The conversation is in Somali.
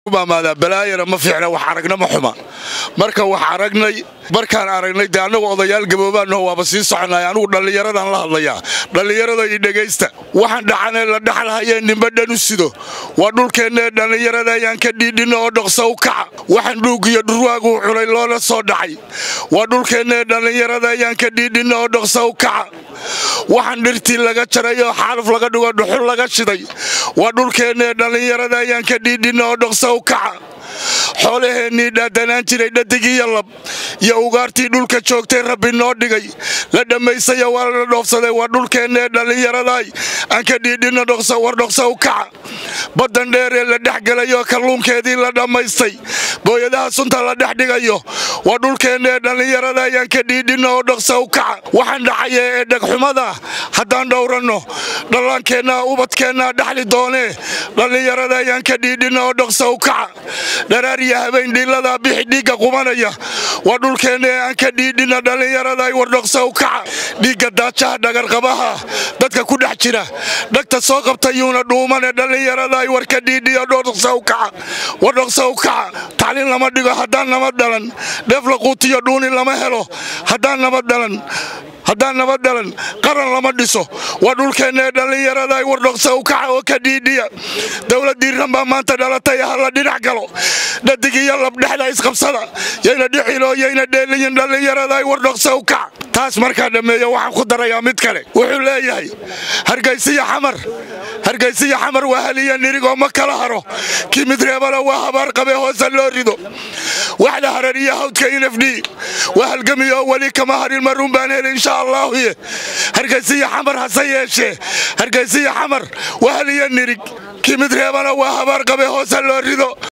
maamaadaa balaayana ma fiicna wax aragna ma xuma marka wax aragnay markaan aragnay dee annagu odayaal gaboobaannaho waaba sii soconay anugu dhallinyaradan la hadlayaa dhallinyarada iyo dhegaysta waxaan dhacanee la dhaxalhayee nimba dhan u sido waa dhulkeennee dhallinyarada ayaan ka dhiidhinna oo dhoksa u kaca waxaan dhuugiyo dhurwaaguu cunay loona soo dhacay waa dhulkeennee dhallinyarada ayaan ka dhiidhinna oo dhoksa u kaca waxaan dhirtii laga jaray oo xaaluf laga dhigo dhuxul laga shiday waa dhulkeennee dhallinyarada ayaan ka dhiidhinna oo dhoksa u kaca xoolaheennii dhaadanaan jiray dhadigiiyo lab iyo ugaartii dhulka joogtay rabbi noo dhigay la dhammaysaya waa la dhoofsaday waa dhulkeennee dhallinyaradaay aan ka dhiidhinna war dhoksa u kaca baddan dheeree la dhex gelayoo kalluunkeedii la dhammaystay booyadaha sunta la dhex dhigayo waa dhulkeennee dhallinyarada ayaan ka dhiidhinna oo dhoksa u kaca waxaan dhacaya ee dhegxumada haddaan dhowranno dhallaankeenna ubadkeennaa dhaxli doonee dhallinyarada ayaan ka dhiidhinna oo dhoksa u kaca dharaariya habeen dhiilladaa bixi dhiigga qubanaya waa dhulkeennee aan ka dhiidhinna dhallinyaraday war dhoksa u kaca dhiigga daajaha dhagarqabaha dadka ku dhex jira dhagta soo qabtayuuna dhuumane dhallinyaraday war ka dhiidhiyo dhoksa u kaca war dhoksa u kaca tacliin lama dhigo haddaan nabad dhalan dheef la quutiyo dhuuni lama helo haddaan nabad dhalan haddaan nabad dhalan qaran lama dhiso waa dhulkeennee dhallinyaraday war dhoksa u kaca oo ka dhiidhiya dowladdii ranbaa maanta dhalatay hala dhinac galo dhadig iyo labdhexda isqabsada yayna dhixiloo yayna dheeliyin dhallinyaraday war dhoksa u kaca taas markaa dhammeeya waxaan ku darayaa mid kale wuxuu leeyahay hargaysiya xamar hargaysiya xamar waa haliya nirigoo ma kala haro kii mid reebana waa habaar qabe hoose loo rido waxda harariya hawdka inafd waa halgamiyo weli kama harin maruun baan heli insha allaahuye hargaysiya xamar hase yeeshee hargaysiya xamar waa haliya nirig kii mid reebana waa habaar qabe hoose loo rido